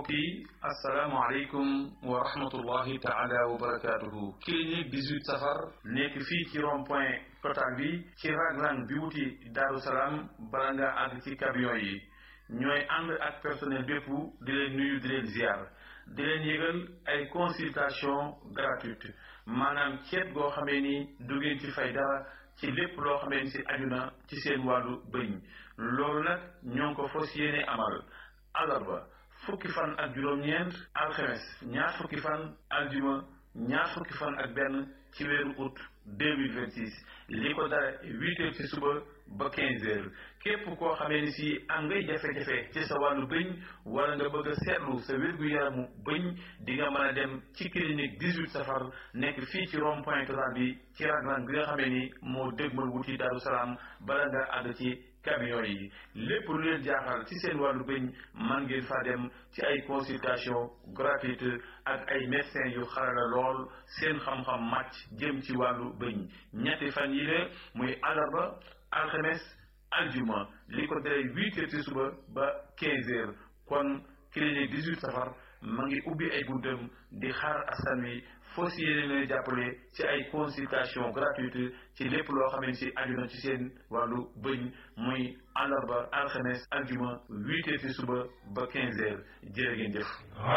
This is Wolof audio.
mbokk yi asalaamaaleykum wa rahmatullahi taala wa barakaatuhu clinique 18 safar nekk fii ci rond point total bi ci raglan bi wuti Daaru Salaam bala nga àgg ci camion yi ñooy ànd ak personnel bépp di leen nuyu di leen ziar di leen yëgal ay consultation gratuite maanaam ceet goo xamee ni du ngeen ci fay dara ci lépp loo xamee ni si aju na ci seen wàllu bëñ loolu nag ñoo ngi ko fas yéene amal alarba fukki fan ak juróom-ñeent alxemes ñaar fukki fan aljuma ñaar fukki fan ak benn ci weeru août 2026 li ko dara huit heures ci suba ba quinze heures képp koo xamee ni si am ngay jafe-jafe ci sa wàllu bëñ wala nga bëgg a seetlu sa wér-gu-yaramu bëñ di nga mën a dem ci clinique 18 safar nekk fii ci rond point total bi ci raglan bi nga xamee ni moo dégmal wuti Daaru Salaam bala nga àgg ci camion yi lépp lu leen jaaxal ci seen wàllu bëñ man ngeen fa dem ci ay consultation gratuite ak ay médecins yu xarala lool seen xam-xam màcc jëm ci wàllu bëñ ñetti fan yi la muy àllarba alxames aljuma li ko dalee huit heures ci suba ba quinze heures kon clinique 18 safar ma ngi ubbi ay buntam di xaar askan wi foo si yéene leen jàppale ci ay consultation gratuite ci lépp loo xamante si aju na ci seen wàllu bëñ muy àllarba alxames aljuma huit heures ci suba ba quinze heures jërë ngeen jëf